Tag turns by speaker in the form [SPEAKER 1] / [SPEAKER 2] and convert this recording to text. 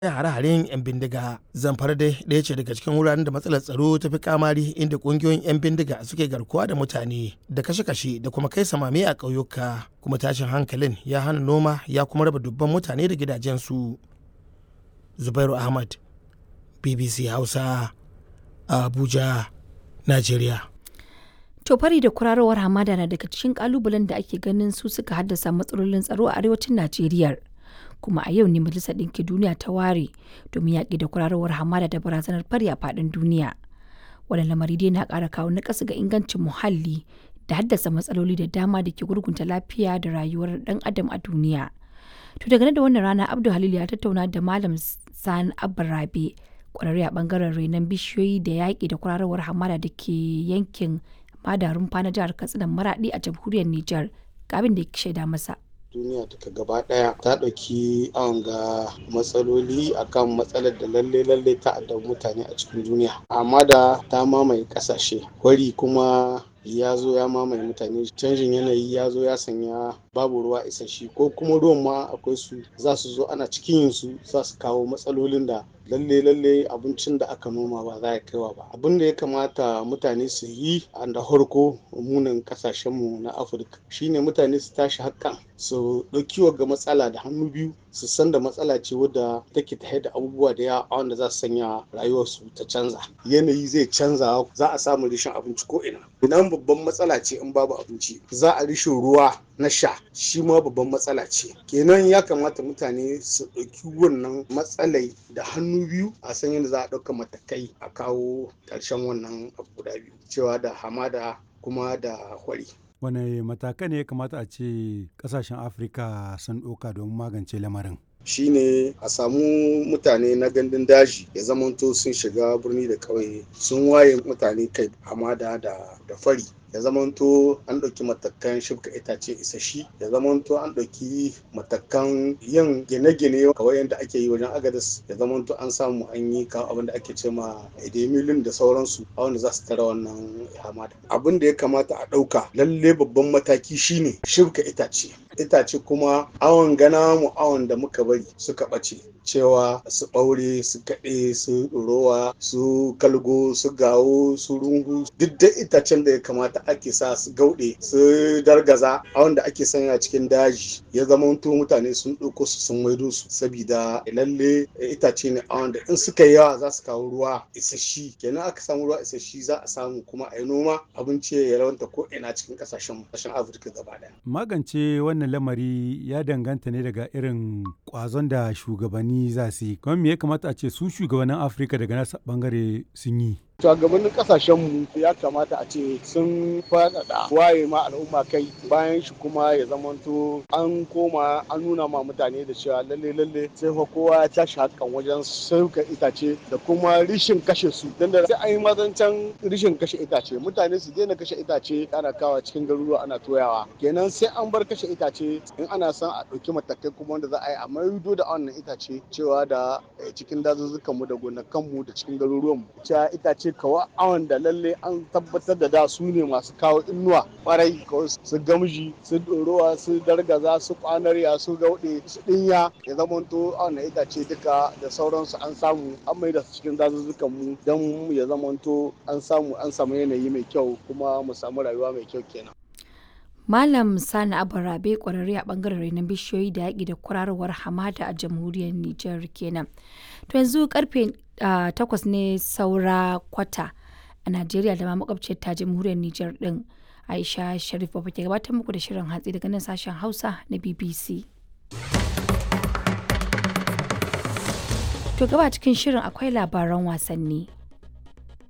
[SPEAKER 1] hare-haren 'yan bindiga zamfara dai ɗaya ce daga cikin wuraren da matsalar tsaro ta fi kamari inda ƙungiyoyin 'yan bindiga suke garkuwa da mutane da kashe-kashe da kuma kai samame a ƙauyuka kuma tashin hankalin ya hana noma ya kuma raba dubban mutane da gidajensu zubairu ahmad bbc hausa abuja najeriya
[SPEAKER 2] To fari da kurarowar hamada na daga cikin kalubalen da ake ganin su suka haddasa matsalolin tsaro a arewacin Najeriya. Kuma a yau ne Majalisar Ɗinkin Duniya ta ware domin yaƙi da kurarowar hamada da barazanar fari a faɗin duniya. Wannan lamari dai na ƙara kawo naƙasa ga ingancin muhalli da haddasa matsaloli da dama da ke gurgunta lafiya da rayuwar ɗan adam a duniya. To daga da wannan rana Abdul Halil ya tattauna da Malam Sani Abba Rabe ƙwararre a ɓangaren renon bishiyoyi da yaƙi da kurarowar hamada da ke yankin madarun na jihar katsina maradi a jamhuriyar niger ga abin da ya shaida masa
[SPEAKER 3] duniya duka gaba daya ta ɗauki awon ga matsaloli akan matsalar da lalle lalle ta addabi mutane a cikin duniya amma da ta mamaye ƙasashe wari kuma ya zo ya mamaye mutane canjin yanayi ya zo ya sanya babu ruwa isasshe ko kuma ruwan ma akwai su za su zo ana cikin yin su za su kawo matsalolin da lalle lalle abincin da aka noma ba za ya kaiwa ba abin da ya kamata mutane su yi a da harko munin kasashen mu na afirka shine mutane su tashi hakan su ɗauki ga matsala da hannu biyu su san da matsala ce wadda take ta da abubuwa da yawa wanda za su sanya rayuwarsu ta canza yanayi zai canza za a samu rishin abinci ko ina idan babban matsala ce in babu abinci za a rishin ruwa na sha shi ma babban matsala ce kenan ya kamata mutane su ɗauki wannan matsalai da hannu biyu a san yadda za a ɗauka matakai a kawo ƙarshen wannan abu guda biyu cewa da hamada kuma da hwari
[SPEAKER 4] wane matakai ne ya kamata a ce kasashen afirka sun ɗauka domin magance lamarin
[SPEAKER 3] shine a samu mutane na gandun daji ya zamanto sun shiga birni da ƙauye sun waye mutane kai hamada da fari ya zamanto an ɗauki matakan shibka itace isashi ya zamanto an ɗauki matakan yin gine-gine kawai yadda ake yi wajen agadas ya zamanto an samu an yi kawo abin da ake ce ma edemilin da sauransu a wanda za su tara wannan hamada abin da ya kamata a ɗauka lalle babban mataki shine shibka itace itace kuma awon gana mu awon da muka bari suka ɓace cewa su ɓaure su kaɗe su ɗorowa su kalgo su gawo su rungu duk da itacen da ya kamata ake sa su gauɗe su dargaza a wanda ake sanya cikin daji ya zama mutane sun ɗauko su sun maido su sabida lalle itace ne a wanda in suka yi yawa za su kawo ruwa isashi kenan aka samu ruwa isashi za a samu kuma a yi noma abinci ya rawanta ko ina cikin ƙasashen ƙasashen afirka gaba ɗaya.
[SPEAKER 4] magance wannan lamari ya danganta ne daga irin ƙwazon da shugabanni za su yi kuma me ya kamata a ce su shugabannin afirka daga nasa bangare sun yi
[SPEAKER 3] shugabannin kasashenmu ya kamata a ce sun faɗaɗa waye ma al'umma kai bayan shi kuma ya zamanto an koma an nuna ma mutane da cewa lalle lalle sai fa kowa ya tashi hakan wajen sauka itace da kuma rishin kashe su dan da sai an yi mazancan rishin kashe itace mutane su daina kashe itace ana kawa cikin garuruwa ana toyawa kenan sai an bar kashe itace in ana son a ɗauki matakai kuma wanda za a yi a maido da wannan itace cewa da cikin dazuzzukanmu da gonakanmu da cikin garuruwanmu cewa itace kawa awon da lalle an tabbatar da da su ne masu kawo inuwa kwarai su gamji su ɗorowa su dargaza su kwanarya su gauɗe su ɗinya ya zamanto awon da itace duka da sauransu an samu an mai da su cikin dazuzzukan mu don ya zamanto an samu an samu yanayi mai kyau kuma mu samu rayuwa mai kyau kenan
[SPEAKER 2] Malam Sani Abarabe kwararre a bangaren renon bishiyoyi da yaƙi da kwararowar hamada a jamhuriyar Nijar kenan. To yanzu karfe takwas ne saura kwata a Najeriya da ma makwabciyar ta jamhuriyar Nijar din. Aisha Sharif Baba ke gabatar muku da shirin hatsi daga nan sashen Hausa na BBC. To gaba cikin shirin akwai labaran wasanni.